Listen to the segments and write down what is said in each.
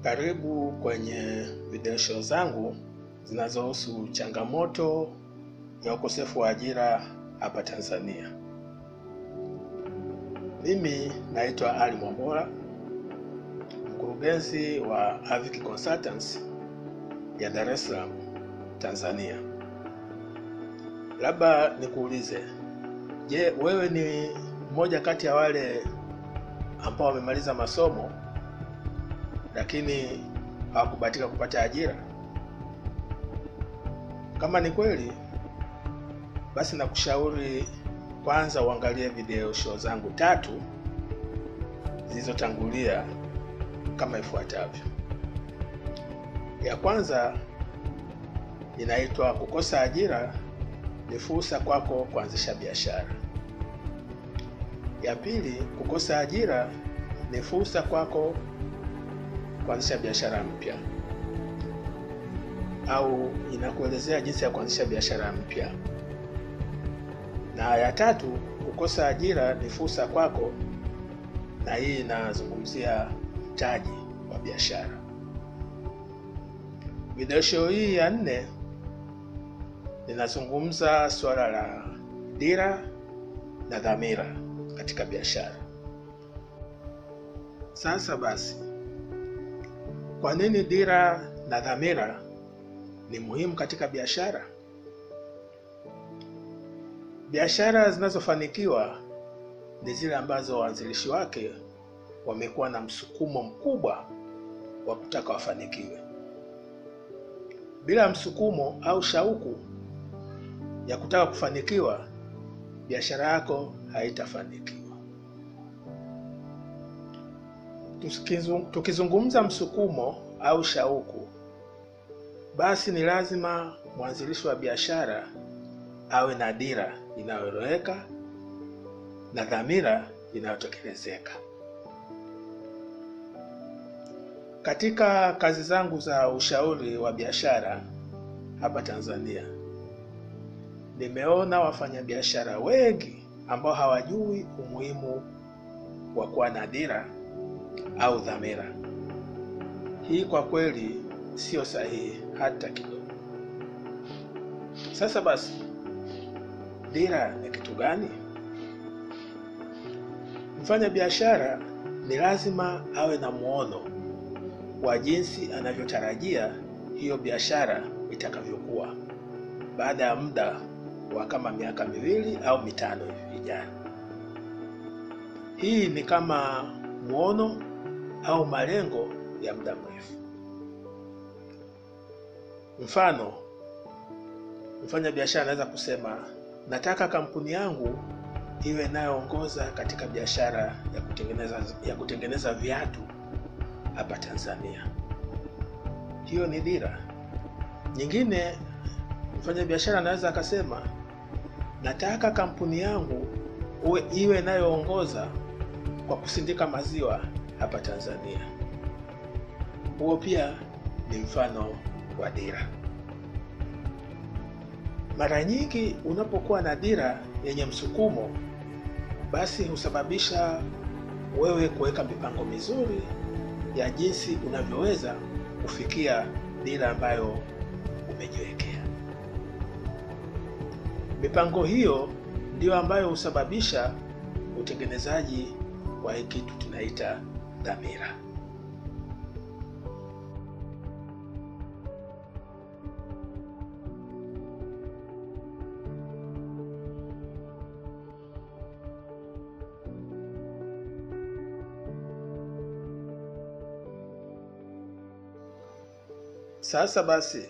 Karibu kwenye video show zangu zinazohusu changamoto ya ukosefu wa ajira hapa Tanzania. Mimi naitwa Ali Mwambola, mkurugenzi wa Avic Consultants ya Dar es Salaam, Tanzania. Labda nikuulize, je, wewe ni mmoja kati ya wale ambao wamemaliza masomo lakini hawakubahatika kupata ajira? Kama ni kweli, basi nakushauri kwanza uangalie video show zangu tatu zilizotangulia kama ifuatavyo. Ya kwanza inaitwa kukosa ajira ni fursa kwako kuanzisha biashara. Ya pili, kukosa ajira ni fursa kwako kuanzisha biashara mpya, au inakuelezea jinsi ya kuanzisha biashara mpya. Na ya tatu, kukosa ajira ni fursa kwako, na hii inazungumzia mtaji wa biashara. Video show hii ya nne ninazungumza suala la dira na dhamira katika biashara. Sasa basi, kwa nini dira na dhamira ni muhimu katika biashara? Biashara zinazofanikiwa ni zile ambazo waanzilishi wake wamekuwa na msukumo mkubwa wa kutaka wafanikiwe. Bila msukumo au shauku ya kutaka kufanikiwa, biashara yako haitafanikiwa. Tukizungumza msukumo au shauku, basi ni lazima mwanzilishi wa biashara awe na dira inayoeleweka na dhamira inayotekelezeka. Katika kazi zangu za ushauri wa biashara hapa Tanzania, nimeona wafanyabiashara wengi ambao hawajui umuhimu wa kuwa na dira au dhamira. Hii kwa kweli sio sahihi hata kidogo. Sasa basi, dira ni kitu gani? Mfanya biashara ni lazima awe na muono wa jinsi anavyotarajia hiyo biashara itakavyokuwa baada ya muda wa kama miaka miwili au mitano hivi ijayo. Hii ni kama muono au malengo ya muda mrefu. Mfano, mfanya biashara anaweza kusema, nataka kampuni yangu iwe inayoongoza katika biashara ya kutengeneza ya kutengeneza viatu hapa Tanzania. Hiyo ni dira. Nyingine, mfanya biashara anaweza akasema, nataka kampuni yangu uwe iwe inayoongoza kwa kusindika maziwa hapa Tanzania. Huo pia ni mfano wa dira. Mara nyingi unapokuwa na dira yenye msukumo, basi husababisha wewe kuweka mipango mizuri ya jinsi unavyoweza kufikia dira ambayo umejiwekea. Mipango hiyo ndiyo ambayo husababisha utengenezaji wa hii kitu tunaita dhamira. Sasa basi,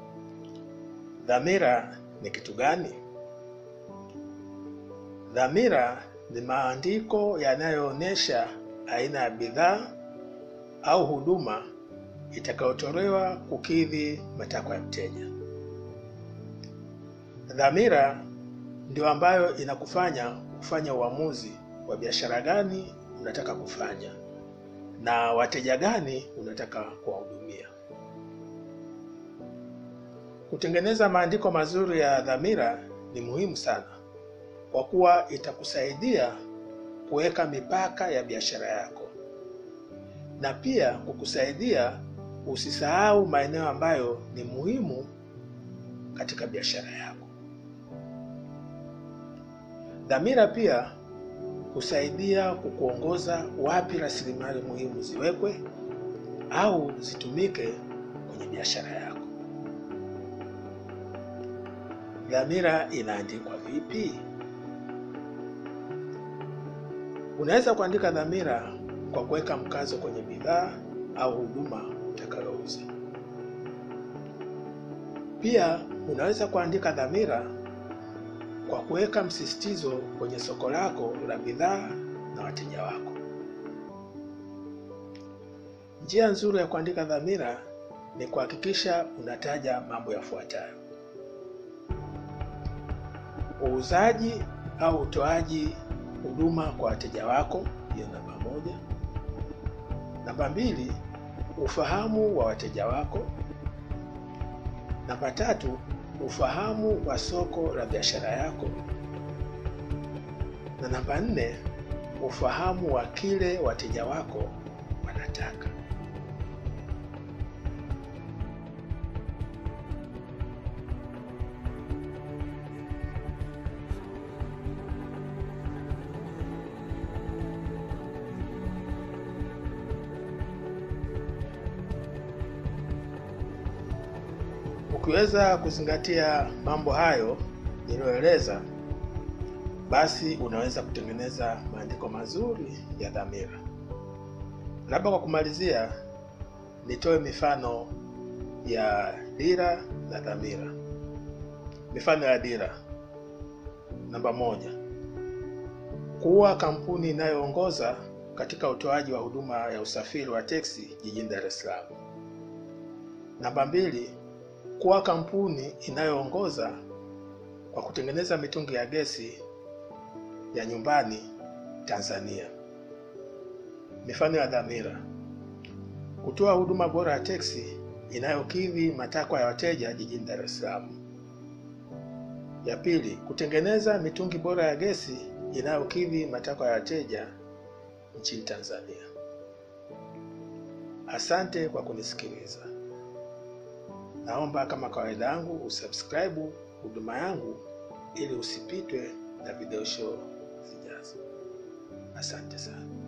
dhamira ni kitu gani? Dhamira ni maandiko yanayoonyesha aina ya bidhaa au huduma itakayotolewa kukidhi matakwa ya mteja. Dhamira ndio ambayo inakufanya kufanya uamuzi wa biashara gani unataka kufanya na wateja gani unataka kuwahudumia. Kutengeneza maandiko mazuri ya dhamira ni muhimu sana kwa kuwa itakusaidia kuweka mipaka ya biashara yako na pia kukusaidia usisahau maeneo ambayo ni muhimu katika biashara yako. Dhamira pia husaidia kukuongoza wapi rasilimali muhimu ziwekwe au zitumike kwenye biashara yako. Dhamira inaandikwa vipi? Unaweza kuandika dhamira kwa kuweka mkazo kwenye bidhaa au huduma utakalouza. Pia unaweza kuandika dhamira kwa kuweka msisitizo kwenye soko lako la bidhaa na wateja wako. Njia nzuri ya kuandika dhamira ni kuhakikisha unataja mambo yafuatayo: uuzaji au utoaji huduma kwa wateja wako, hiyo namba moja. Namba mbili, ufahamu wa wateja wako. Namba tatu, ufahamu wa soko la biashara yako, na namba nne, ufahamu wa kile wateja wako wanataka. Ukiweza kuzingatia mambo hayo niliyoeleza, basi unaweza kutengeneza maandiko mazuri ya dhamira. Labda kwa kumalizia, nitoe mifano ya dira na dhamira. Mifano ya dira: namba moja, kuwa kampuni inayoongoza katika utoaji wa huduma ya usafiri wa teksi jijini Dar es Salaam. Namba mbili, kuwa kampuni inayoongoza kwa kutengeneza mitungi ya gesi ya nyumbani Tanzania. Mifano ya dhamira: kutoa huduma bora ya teksi inayokidhi matakwa ya wateja jijini Dar es Salaam. Ya pili, kutengeneza mitungi bora ya gesi inayokidhi matakwa ya wateja nchini Tanzania. Asante kwa kunisikiliza. Naomba kama kawaida yangu usubscribe huduma yangu ili usipitwe na video show zijazo. Asante sana.